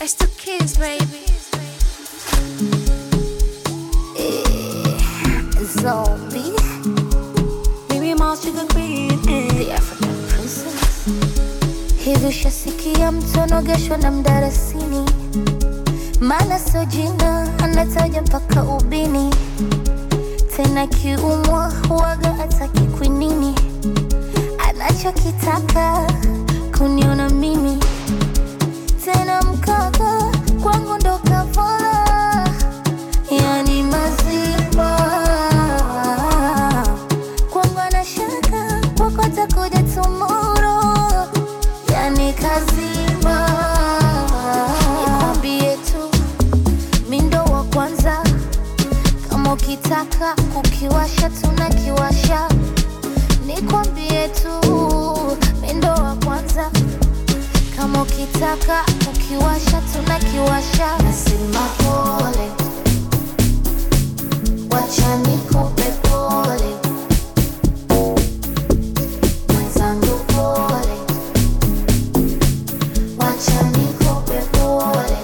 I still kiss, baby. Zombie, Baby mouse sugar queen eh. the African princess. Hivi ushasikia mtu anogeshwa na mdarasini? Maana sio jina, anataja mpaka ubini. Tena kiumwa huwaga ataki kwinini, anachokitaka kuniona mimi. Tena mkaka kwangu ndo kavola, yani mazima kwangu anashaka kwako atakuja tomorrow, yani kazima. Nikwambie tu mi ndo wa kwanza, kama ukitaka kukiwasha tunakiwasha. Nikwambie tu mi ndo wa kwanza, kama ukitaka kukiwasha tunakiwasha. Nasema pole, wacha nikupe pole mwenzangu pole, wacha nikupe pole.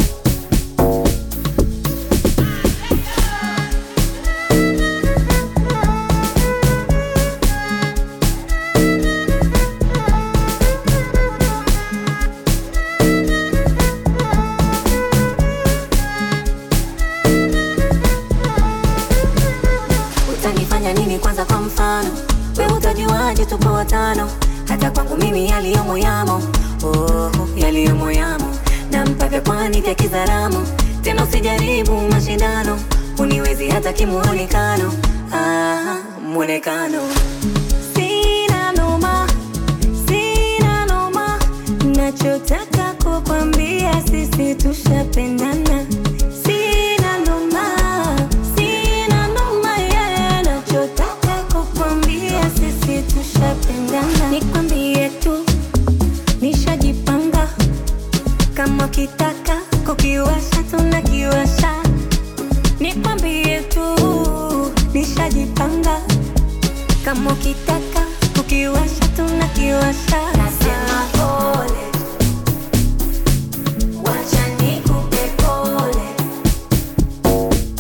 utanifanya nini kwanza kwa mfano we utajuaje tupo watano hata kwangu mimi yaliyomo yamo oh, yaliyomo yamo na mpaka kwani vya kizaramu tena usijaribu mashindano uniwezi hata kimuonekano ah, mwonekano sina noma sina noma nachotaka kukwambia sisi tushapendana sina noma sina noma yeah. nachotaka kukwambia sisi tushapendana nikwambie tu nishajipanga kama kitaka kukiwasha tunakiwasha nikwambie tu nishajipanga kama ukitaka kukiwasha tunakiwasha nasema pole wacha nikupe pole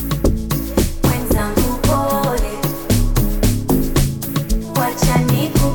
mwenzangu pole wacha nikupe